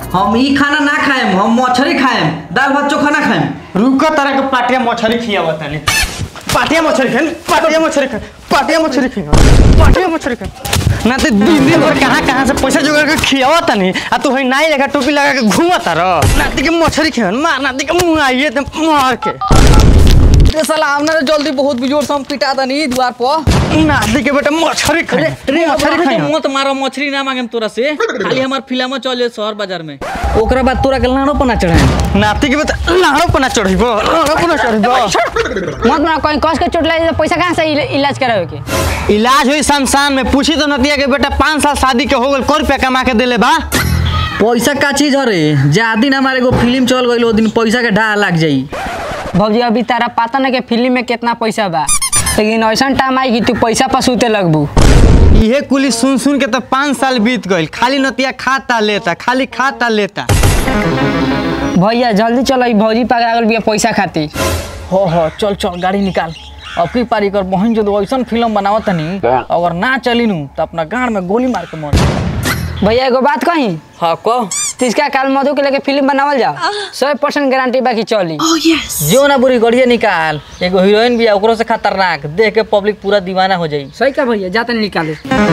हम ई खाना ना खाएम हम मछली खाएम दाल भात चोखा ना खाएम रुक तरह के पाटिया मछली खियावा तनी पाटिया मछली खान पाटिया मछली खान पाटिया मछली खान पाटिया मछली खान ना तो दिन दिन भर कहाँ कहाँ से पैसा जोगाड़ के खियावा तनी आ तू है नाई लगा टोपी लगा के घूमा तारो नाती के मछली खान मार नाती के मुंह आइए ते मार के रे साला हमने जल्दी बहुत बिजोर से हम पिटा दनी द्वार पर नाती के बेटा मछली खान रे मछली खान मत मारो मछली ना मांगे तोरा से खाली हमार फिल्म चले शहर बाजार में ओकरा बाद तोरा के लाड़ो पना चढ़ाए नाती के बेटा लाड़ो पना चढ़िबो लाड़ो पना चढ़िबो मत ना कहीं कस के चोट लगे तो पैसा कहाँ से इला- इलाज करावे के इलाज हुई शमशान में पूछी तो नतिया के बेटा पाँच साल शादी के हो गल कौ रुपया कमा के देले बा पैसा का चीज हरे जा दिन हमारे एगो फिल्म चल गई ओ दिन पैसा के ढाह लग जाई भौजी अभी तारा पता ना कि फिल्म में कितना पैसा बा लेकिन ऐसा टाइम आई कि तू पैसा पर सूते लगबू इहे कुली सुन सुन के तो पाँच साल बीत गइल खाली नतिया खाता लेता खाली खाता लेता भैया जल्दी चलो ई भौजी पकड़ा गल बिया पैसा खातिर हो हो चल चल गाड़ी निकाल अब की पारी कर बहन जो ऐसा फिल्म बनावत तनी अगर ना चली नु तो अपना गाड़ में गोली मार के मर भैया एगो बात कही हाँ को तिसका काल मधु के लेके फिल्म बनावल जाओ सौ परसेंट गारंटी बाकी चली जो ना बुरी गड़िया निकाल एगो हीरोइन भी है ओकरो से खतरनाक देख के पब्लिक पूरा दीवाना हो जाई सही का भैया जाते निकाले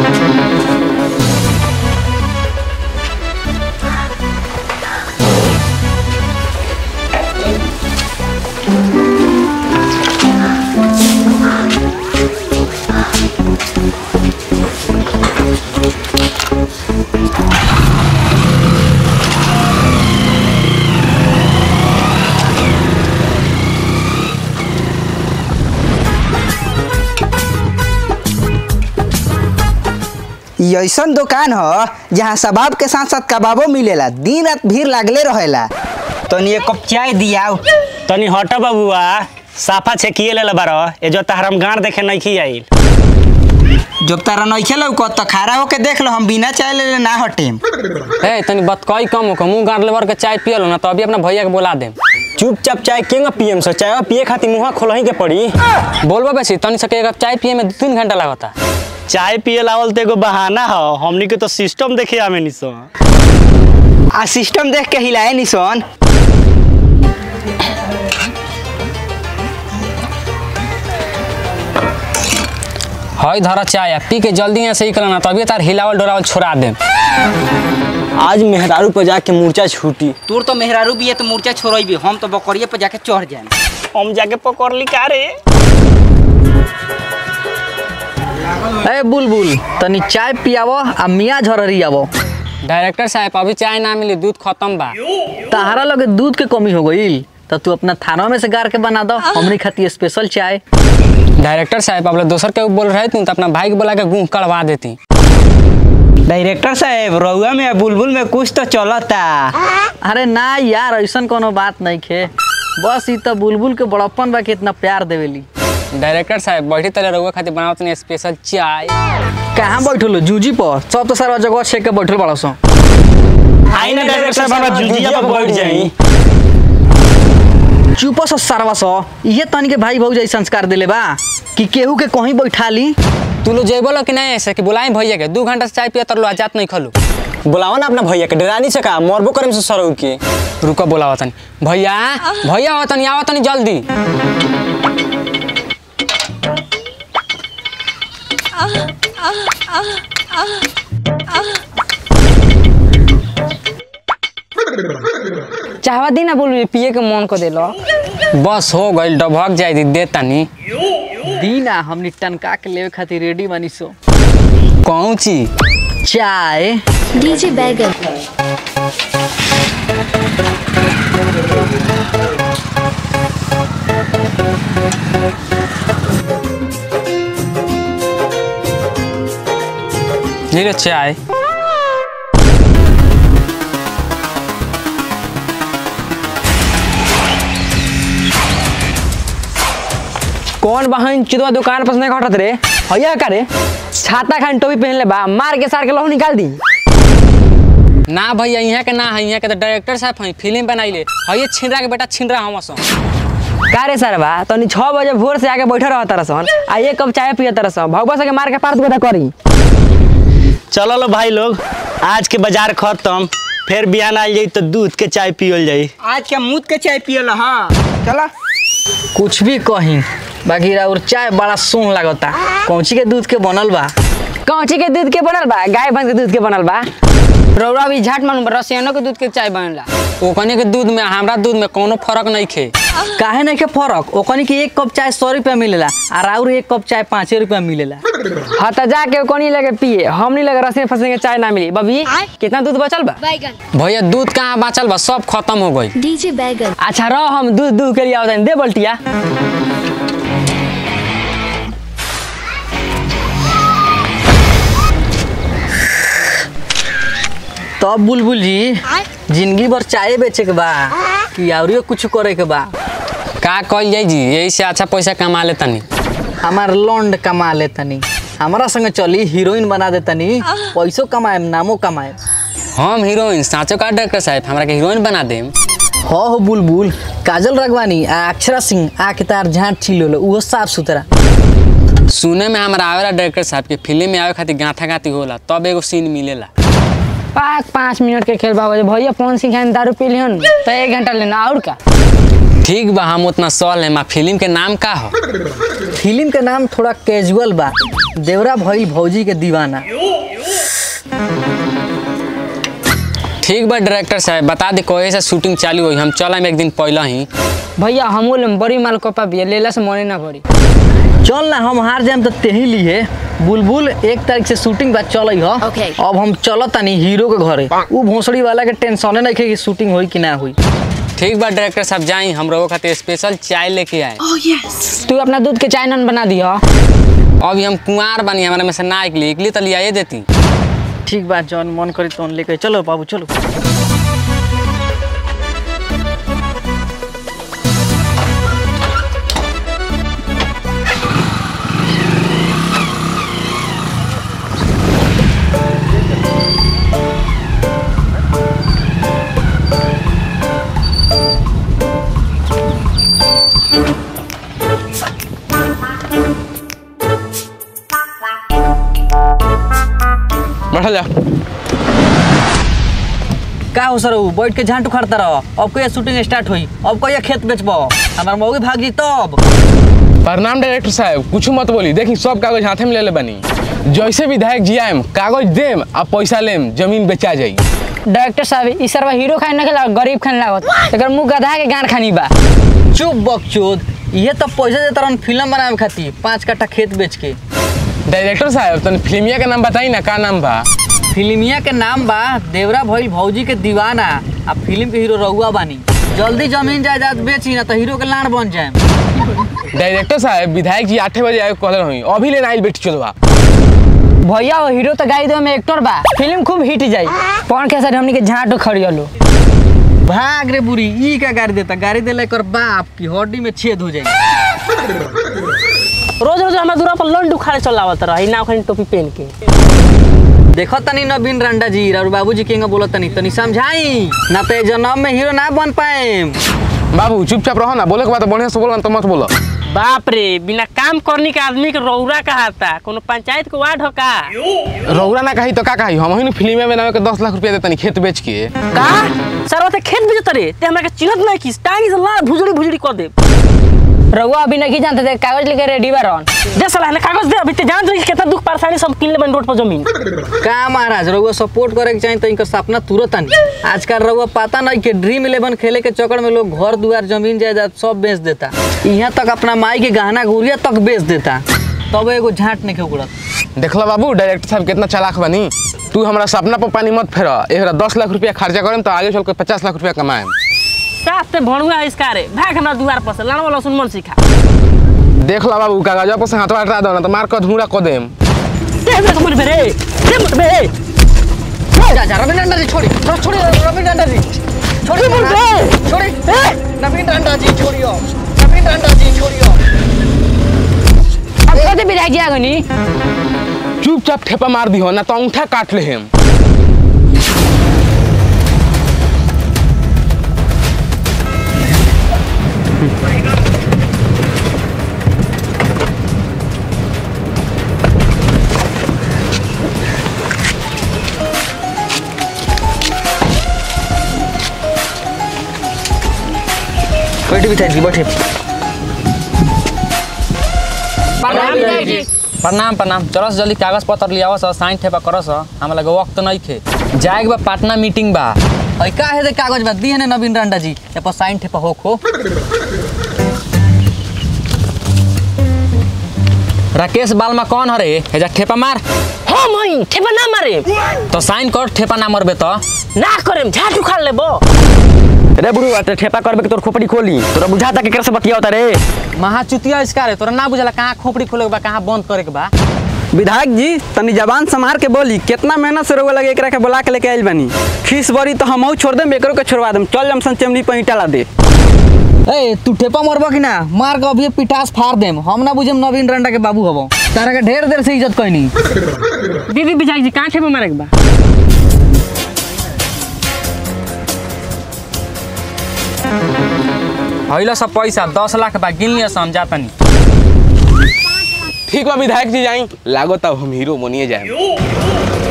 ई ऐसन दुकान ह जहाँ सबाब के साथ साथ कबाबो मिलेला दिन रात भीड़ लागले रहेला तनी एक कप चाय दियाओ तनी हट बबुआ साफा छेकिए ले बारो ए जो तहरम गाड़ देखे नहीं आइल जब तारा नइखे लौकत त खड़ा होके देख लो हम बिना चाय ले ना हटेम ए तनी बतकई कम हो मुंह गाड़ लेवर के चाय पियल ना तो अभी अपना भैया के बोला देम चुपचाप चाय केंगा पियम से चाय पिए खातिर मुंह खोलही के पड़ी बोलबो बेसी तनी सके एक कप चाय पिए में दू तीन घंटा लगता चाय पिए लावल तो एगो बहाना हो हमनी के तो सिस्टम देखे आमे निसो आ सिस्टम देख के हिलाए निसन हई धरा चाय पी के जल्दी यहाँ से ही करना तभी तार हिलावल डोरावल छोड़ा देम आज मेहरारू पर जाके मूर्छा छूटी तोर तो मेहरारू भी है तो मूर्छा छोड़बी हम तो बकरिए पे जाके चढ़ जाए हम जाके पकड़ ली का रे ए बुलबुल तनी चाय पियावो आ मियाँ झररी आवो डायरेक्टर साहब अभी चाय ना मिली दूध खत्म बा तहारा लगे दूध के कमी हो गई तो तू अपना थाना में से गार के बना दो हमनी खातिर स्पेशल चाय डायरेक्टर साहब अब दोसर के बोल रहे थे तो अपना भाई के बोला के गुह कड़वा देती डायरेक्टर साहब रउआ में बुलबुल में कुछ तो चलता अरे ना यार ऐसा कोनो बात नहीं खे बस ई तो बुलबुल के बड़प्पन बा के इतना प्यार देवेली डायरेक्टर साहब बैठी तरह रहुआ खातिर बनावत नहीं स्पेशल चाय कहाँ बैठल हो? जूजी पर सब तो सारा जगह छेक के बैठल बड़ा सो आई ना डायरेक्टर साहब हमरा जुजिया पर बैठ जाई चुप सो सारवा सो ये तनी के भाई भौजाई संस्कार दिले बा कि केहू के कहीं बैठा ली तू लोग जेबो लो कि नहीं ऐसे कि बुलाई भैया के दू घंटा से चाय पिया तर लो आजात नहीं खलू बुलाओ ना अपना भैया के डरानी से का मरबो करम से सरौ के रुको बोलावा तनी भैया भैया आओ तनी आओ तनी जल्दी चाहवा दी ना बोलू पिए के मन को देलो बस हो गइल डबक जाई दी दे तनी दीना हमनी टनका के लेवे खातिर रेडी बानी सो कौन चीज चाय डीजे बैगन नीरे चाय कौन बहन चिदवा दुकान पर से नहीं हटत रे भैया का रे छाता खान टोपी पहन ले बा मार के सार के लहू निकाल दी ना भैया यहाँ के ना है यहाँ के तो डायरेक्टर साहब हैं फिल्म बनाइले है छिंडरा के बेटा छिंडरा हम सो का रे सर बा तनी छः बजे भोर से आके बैठे रह तरह सन आ एक कप चाय पिए तरह सन भगवा से के मार के पार गोदा करी चलो लो भाई लोग आज के बाजार खत्म फिर बिहान आ जाई तो दूध के चाय पियल जाई आज के मुद के चाय पियल हाँ चला कुछ भी कही बाकी और चाय बड़ा सोन लागता कौची के दूध के बनल बा कौची के दूध के बनल बा गाय भैंस के दूध के बनल बा रौरा भी झाट मालूम बा रसियानो के दूध के चाय बनेला ओकनी के दूध में हमरा दूध में कोनो फर्क नहीं खे काहे नहीं के फर्क ओकनी के एक कप चाय सौ रुपया मिलेला और और एक कप चाय पाँचे रुपया मिलेला हाँ तो जाके कोनी लगे पिए हमनी लगे रसिया फंसे के चाय ना मिली बबी कितना दूध बचल बा बैगन भैया दूध कहाँ बचल बा सब खत्म हो गई डीजे बैगन अच्छा रह हम दूध दूध के लिए आवतन दे बल्टिया तब बुलबुल जी जिंदगी भर चाय बेचे के बा कि और कुछ करे के बा का कल जाई जी यही से अच्छा पैसा कमा ले तनी हमार लौंड कमा ले तनी हमारा संग चली हीरोइन बना दे तनी पैसो कमाएम नामो कमाएम हम हीरोइन साँचो का डॉक्टर साहब हमरा के हीरोइन बना देम हो हो बुलबुल काजल रगवानी आ अक्षरा सिंह आ के तार झाट छिलो उहो साफ सुथरा सुने में हमारा आवेला डायरेक्टर साहब के फिल्म में आवे खातिर गाथा गाती होला तब एगो सीन मिलेला पाँच पाँच मिनट के खेल बाबा भैया फोन सिखाए दारू पी लिहन तो एक घंटा लेना और का ठीक बा हम उतना सॉल है फिल्म के नाम का हो फिल्म के नाम थोड़ा कैजुअल बा देवरा भइल भौजी के दीवाना ठीक बा डायरेक्टर साहब बता दे कोई से शूटिंग चालू हुई हम चलम एक दिन पहले ही भैया हम बड़ी माल कोपा भी लेला से मने ना पड़ी चल ना हम हार जाएम तो तेही लिए बुलबुल एक तारीख से शूटिंग बा चल ह Okay. अब हम चलत तानी हीरो के घरे उ भोसड़ी वाला के टेंशन नहीं कि शूटिंग होई कि ना होई ठीक बा डायरेक्टर साहब जाई हम लोगों खातिर स्पेशल चाय लेके आए तू अपना दूध के चाय नन बना दियो अभी हम कुंवार बनी हमारे में से ना निकली निकली तो लिया देती ठीक बा जौन मन करी तो लेके चलो बाबू चलो बैठा जा का हो सर बैठ के झांट उखाड़ता रहो अब कहिया शूटिंग स्टार्ट हुई अब कहिया खेत बेचबो हमार मौगी भाग जी तब प्रणाम डायरेक्टर साहब कुछ मत बोली देखी सब कागज हाथे में ले ले बनी जैसे विधायक जी आएम कागज देम आ पैसा लेम जमीन बेचा जाई डायरेक्टर साहब ई सरवा हीरो खाने ना खेला गरीब खाने लागत एकर मुंह गधा के गान खानी बा चुप बकचोद ये तो पैसा देता रहन फिल्म बनावे खातिर पाँच कट्ठा खेत बेच के डायरेक्टर साहब तन फिल्मिया का नाम बताई ना का नाम बा फिल्मिया के नाम बा देवरा भइल भौजी के दीवाना आ फिल्म के हीरो रहुआ बानी जल्दी जमीन जायदाद बेची ना तो हीरो के लाड़ बन जाए डायरेक्टर साहब विधायक जी आठे बजे आए कहले रही अभी लेना आइल बेटी चलवा भैया वो हीरो तो गाई दो में एक्टर बा फिल्म खूब हिट जाई पवन के सर हमनी के झाटो खड़ियलो भाग रे बुरी ई का गाड़ी देता गाड़ी देले कर बाप की हड्डी में छेद हो जाए रोज रोज हमारे दूरा पर लंड उखाड़े चलावत रही ना ओखनी टोपी पहन के देखो तनी नवीन रांडा जी और बाबूजी केंगा बोलो तनी तनी समझाई ना तो जन्म में हीरो ना बन पाए बाबू चुपचाप रहो ना बोले के बाद बढ़िया से बोलो ना तो मत बोलो बाप रे बिना काम करने के आदमी के रौरा कहाता कोनो पंचायत के वार्ड हो का रौरा ना कही तो का कही हम ही फिल्म में नाम के दस लाख रुपया देतनी खेत बेच के का सर ओते खेत बेचत रे ते हमरा के चिन्हत नहीं किस टांगी से ला भुजड़ी भुजड़ी कर दे रउआ अभी नहीं जानते थे कागज लेके रेडी बा रहन दे साला ने कागज दे अभी ते जान रही कितना दुख परेशानी सब किन ले बन रोड पर जमीन का महाराज रउआ सपोर्ट करे के चाहिए तो इनका सपना तुरंत आनी आजकल रउआ पता नहीं कि ड्रीम इलेवन खेले के चक्कर में लोग घर दुआर जमीन जायदाद सब बेच देता यहाँ तक अपना माई के गहना गुड़िया तक बेच देता तब एगो झाट नहीं उगड़त देखला बाबू डायरेक्टर साहब कितना चालाक बनी तू हमारा सपना पर पानी मत फेर एक दस लाख रुपया खर्चा करें तो आगे चल के पचास लाख रुपया कमाएम साफ ते भणुआ इसका रे भाग हमरा दुआर पर से लाना वाला सुन मन सिखा देखला बाबू कागज पर से हाथ हटा दो ना तो मार कर धूड़ा कर देम दे दे मुझ बे रे दे मुझ बे जा जा रवि डांडा जी छोड़ी छोड़ छोड़ी रवि डांडा जी छोड़ी महाराज, छोड़ी नवीन डांडा जी छोड़ियो नवीन डांडा जी छोड़ियो अब कहते विधायक जी आगनी चुपचाप ठेपा मार दी हो ना तो अंगूठा काट ले हम बैठे विधायक जी बैठे प्रणाम प्रणाम चलो जल्दी कागज पत्र लियाओ स साइन ठेपा करो स हमरा लगे वक्त नहीं खे जाए के बा पटना मीटिंग बा है का है दे कागज बा दी है ना नवीन रांडा जी ए पर साइन ठेपा हो खो राकेश बालमा कौन हरे हेजा ठेपा मार हम हई ठेपा ना मारे तो साइन कर ठेपा ना मरबे तो ना करेम झाट उखाड़ लेबो रे बुढ़ू अटे ठेपा करबे के तोर खोपड़ी खोली तोरा बुझाता के केकरा से बतियावता रे महाचुतिया इसका रे तोरा ना बुझला कहाँ खोपड़ी खोले के बा कहाँ बंद करे के बा विधायक जी तनी जबान संभार के बोली कितना मेहनत से रोवे लगे एकरा के बुला के लेके आइल बानी खीस बड़ी तो हमहू छोड़ देम एकरो के छोड़वा देम चल जमसन चमड़ी पर ईटा ला दे ए तू ठेपा मरबा कि ना मार के अभी पिटास फाड़ देम हम ना बुझम नवीन रांडा के बाबू हबो तारा के ढेर देर से इज्जत कहनी दीदी विधायक जी कहाँ ठेपा मारे के बा हइला सब पैसा दस लाख बा गिन लिया हम जातनी ठीक बा विधायक जी जाई लागो तब हम हीरो बनिए जाए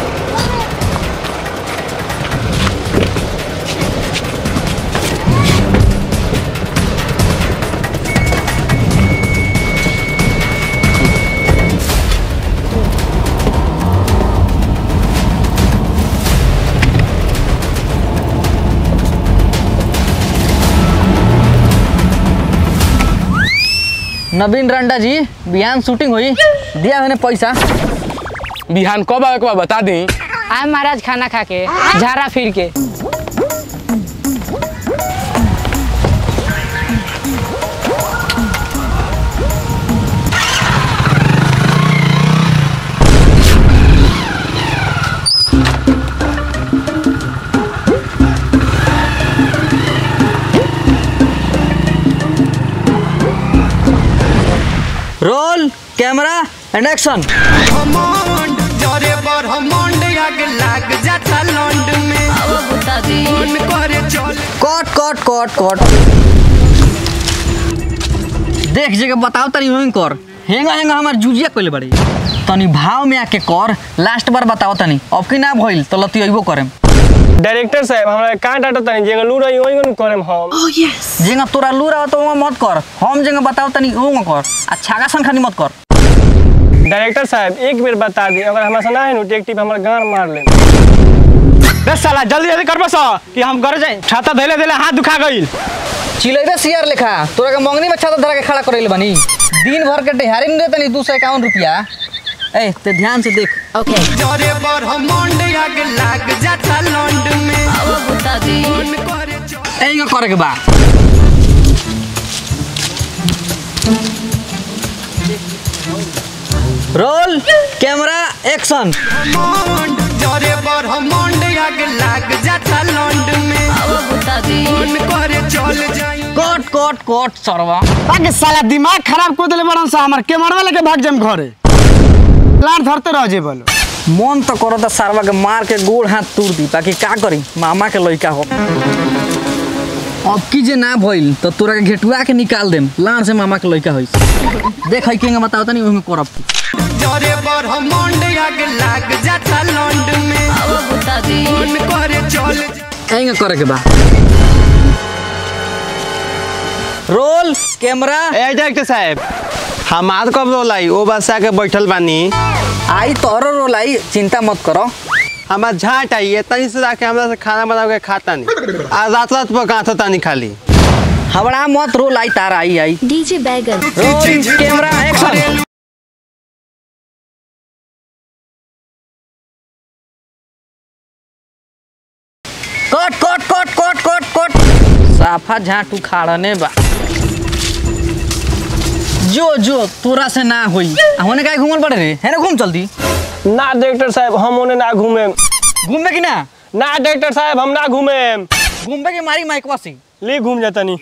नवीन रांडा जी बिहान शूटिंग हुई दिया मैंने पैसा बिहान कब आवे के बा बता दी आए महाराज खाना खा के झारा फिर के roll camera and action cut cut cut cut देख जगह बताओ तनी वहीं कर हेंगा हेंगा हमार जुजिया कइले बड़ी तनी भाव में आके कर लास्ट बार बताओ तनी अब की ना भइल तो लती अइबो करेम डायरेक्टर साहब हमरा का डाटा तनी जेगा लू रही ओई गन करम हम जेंगा तोरा लूर आओ तो वहाँ मत कर हम जेंगा बताओ तनी वो कर आ छागा सन खानी मत कर डायरेक्टर साहब एक बेर बता दी अगर हमरा से ना है नु टेक्टिव हमरा गान मार ले बस साला जल्दी जल्दी कर बस कि हम घर जाए छाता धैले धैले हाथ दुखा गइल चिलैबे सियार लेखा तोरा के मंगनी में छाता धरा के खड़ा करैले बनी दिन भर के ढेहारी में देतनी दू सौ इक्यावन रुपया ए ते ध्यान से देख ऐंगा करे के बा roll camera action cut cut cut सरवा आगे साला दिमाग खराब कर देले बड़न सा हमर कैमरा लेके भाग जाम घरे लार धरते रह जे बोलो मन तो करो तो सारवा के मार के गोड़ हाथ तोड़ दी बाकी का करी मामा के लइका हो अब की जे ना भइल तो तोरा के घेटुआ के निकाल देम लान से मामा के लइका होइस देख है केंगा बताओ तनी ओहिमे करब ऐंगा करे के बा रोल कैमरा ए डायरेक्टर साहब हमार कब रोलाई ओ बसा के बैठल बानी आई तोरो रोल आई चिंता मत करो हमार झाट आई इतनी से जाके हमरा से खाना बना के खाता नहीं आ रात रात पर गाँथ तानी खाली हवड़ा मत रोल आई तार आई आई डीजे बैगन roll camera action cut cut cut cut cut cut साफा झाटू खाड़ने बा जो जो तोरा से ना होई आ होने काहे घूमल पड़े रे है ना घूम जल्दी ना डायरेक्टर साहब हम ओने ना घूमे घूमबे कि ना ना डायरेक्टर साहब हम ना घूमे घूमबे के मारी माइकवा से ले घूम जातनी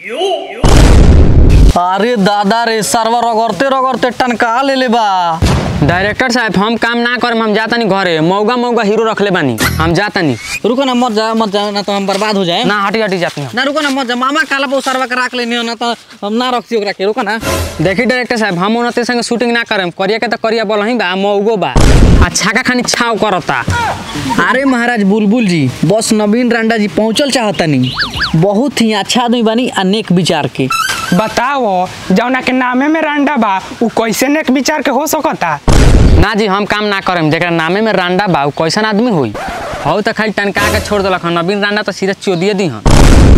अरे दादा रे सरवा रगड़ते रगड़ते टनका ले ले बा डायरेक्टर साहब हम काम ना करम हम जातनी घरे मौगा मौगा हीरो रखले बानी हम जातनी रुको ना मत जा मत जा ना तो हम बर्बाद हो जाए ना हटी हटी जाती हम ना रुको ना मत जा मामा काला बहु सरवा के राख लेनी हो ना तो हम ना रखती ओकरा के रुको ना देखी डायरेक्टर साहब हम उनते संगे शूटिंग ना करम करिया के तो करिया बोल ही बा मौगो बा आ छाका खानी छाव करता अरे महाराज बुलबुल जी बस नवीन रांडा जी पहुंचल चाहतनी बहुत ही अच्छा आदमी बनी अनेक विचार के बताओ जौना के नामे में रंडा बा उ कैसे नेक विचार के हो सकता ना जी हम काम ना करेम जेकरा नामे में रांडा बा उ कैसन आदमी होई हौ त खाली टनका के छोड़ देलक हन नवीन रांडा तो सीधे चोदिए दी हन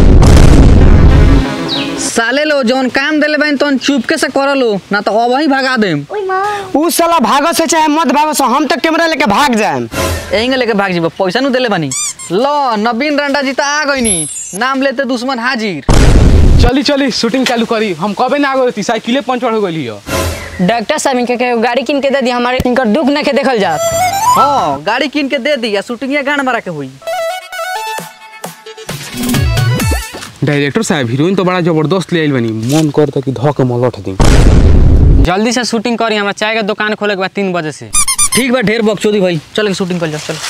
साले लो जौन काम देले बाइन तौन चुपके से कर लो ना तो अब ही भगा देम उ साला भागो से चाहे मत भागो से हम तो कैमरा लेके भाग जाएम यहीं लेके भाग जीबो पैसा नु देले बानी लो नवीन रंडा जी तो आ गईनी नाम लेते दुश्मन हाजिर चली चली शूटिंग चालू करी हम कबे ना आगे रहती साइकिले पंचर हो गई हो डॉक्टर साहब इनके के गाड़ी किन के दे दी हमारे इनकर दुख न के देखल जात हाँ गाड़ी कीन के दे दी या शूटिंग गान मारा के हुई डायरेक्टर साहब हीरोइन तो बड़ा जबरदस्त ले आइल बनी मन करता कि धो के मलट दी जल्दी से शूटिंग करी हमरा चाय के दुकान खोले के बाद तीन बजे से ठीक बा ढेर बकचोदी भाई चल के शूटिंग कर जा चल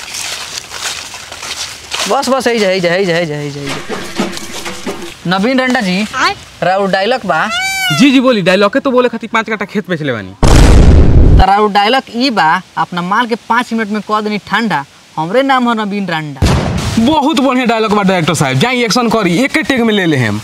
बस बस यही जा यही जा यही जा यही जा यही जा, यही जा नवीन रंडा जी राउर डायलॉग बा जी जी बोली डायलॉग के तो बोले खातिर पाँच कट्टा खेत बेचले बानी त राउर डायलॉग ई बा अपना माल के पाँच मिनट में कह देनी ठंडा हमरे नाम है नवीन रंडा बहुत बढ़िया डायलॉग बा डायरेक्टर साहब जाई एक्शन करी एक टेक में ले ले हम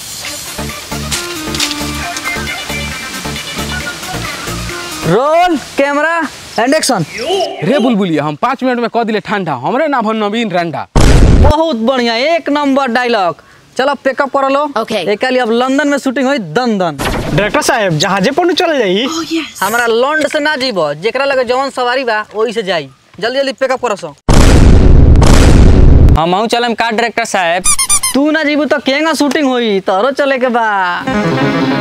रोल कैमरा एंड एक्शन रे बुलबुलिया हम पाँच मिनट में कह दिले ठंडा हमरे नाम है नवीन रंडा बहुत बढ़िया एक नंबर डायलॉग चलो पिकअप कर लो Okay. एक अब लंदन में शूटिंग हुई दन दन डायरेक्टर साहब जहाजे पर चल जाई हमारा लॉन्ड से ना जीबो जेकरा लगे जवन सवारी बा वही से जाई जल्दी जल्दी पिकअप करो सो हम आहू चलम का डायरेक्टर साहब तू ना जीबू तो केंगा शूटिंग हुई तोरो चले के बा